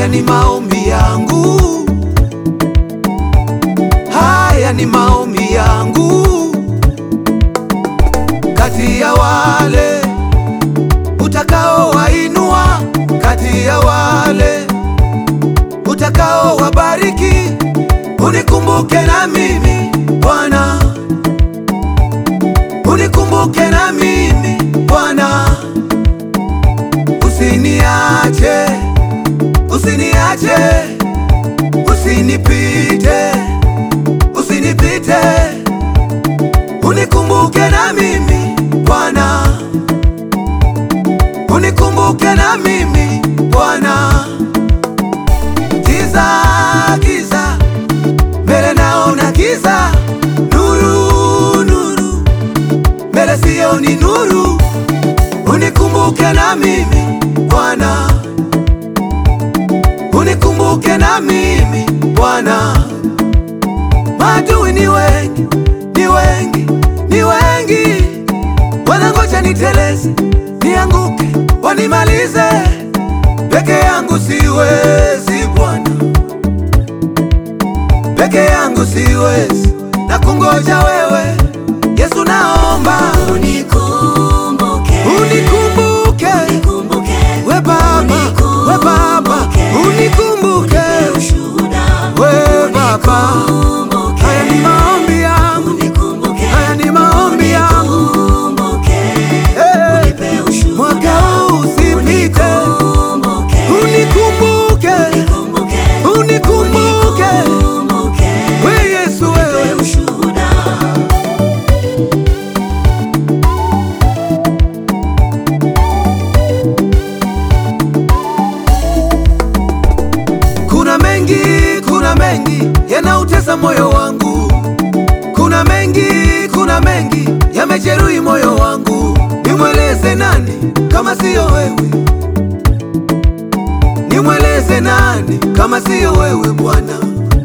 Haya ni maombi yangu, haya ni maombi yangu, kati ya wale utakaowainua, kati ya wale utakaowabariki, unikumbuke na mimi Bwana, unikumbuke na mimi Bwana, usiniache, usiniache, usinipite, usinipite, unikumbuke na mimi Bwana, unikumbuke na mimi Bwana. Giza, giza, mbele naona giza, nuru, nuru, mbele sioni nuru, unikumbuke na mimi Bwana, unikumbuke na mimi Bwana. Maadui ni wengi, ni wengi, ni wengi, wanangoja niteleze, nianguke, wanimalize, peke yangu siwezi Bwana, peke yangu siwezi, na kungoja wewe Yesu, naomba Unikumbuke, unikumbuke, unikumbuke, we Baba, we Baba, unikumbuke, ushuhuda, we Baba. unikumbuke, Haya ni maombi yangu, unikumbuke, haya ni maombi yangu, unikumbuke, Eh, unipe ushuhuda, mwaka huu usipite, unikumbuke, unikumbuke, unikumbuke, unikumbuke, unikumbuke, we Yesu, wewe unipe ushuhuda. Kuna mengi, kuna mengi yanautesa moyo wangu, kuna mengi, kuna mengi yamejeruhi moyo wangu. Nimweleze nani kama siyo wewe? Nimweleze nani kama siyo wewe Bwana?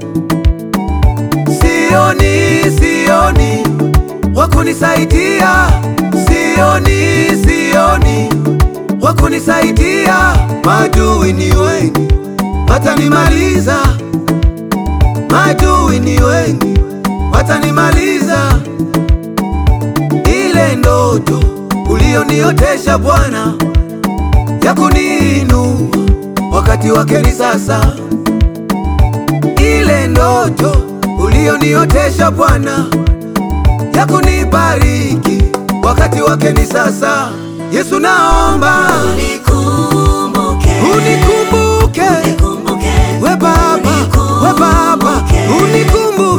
Sioni, sioni wakunisaidia, sioni, sioni wakunisaidia. Maadui ni wengi watanimaliza, maadui ni wengi watanimaliza. Ile ndoto ulioniotesha Bwana ya kuniinua wakati wake ni sasa. Ile ndoto ulioniotesha Bwana ya kunibariki wakati wake ni sasa. Yesu, naomba Unikumbuke, unikumbuke, unikumbuke, we Baba, we Baba, unikumbuke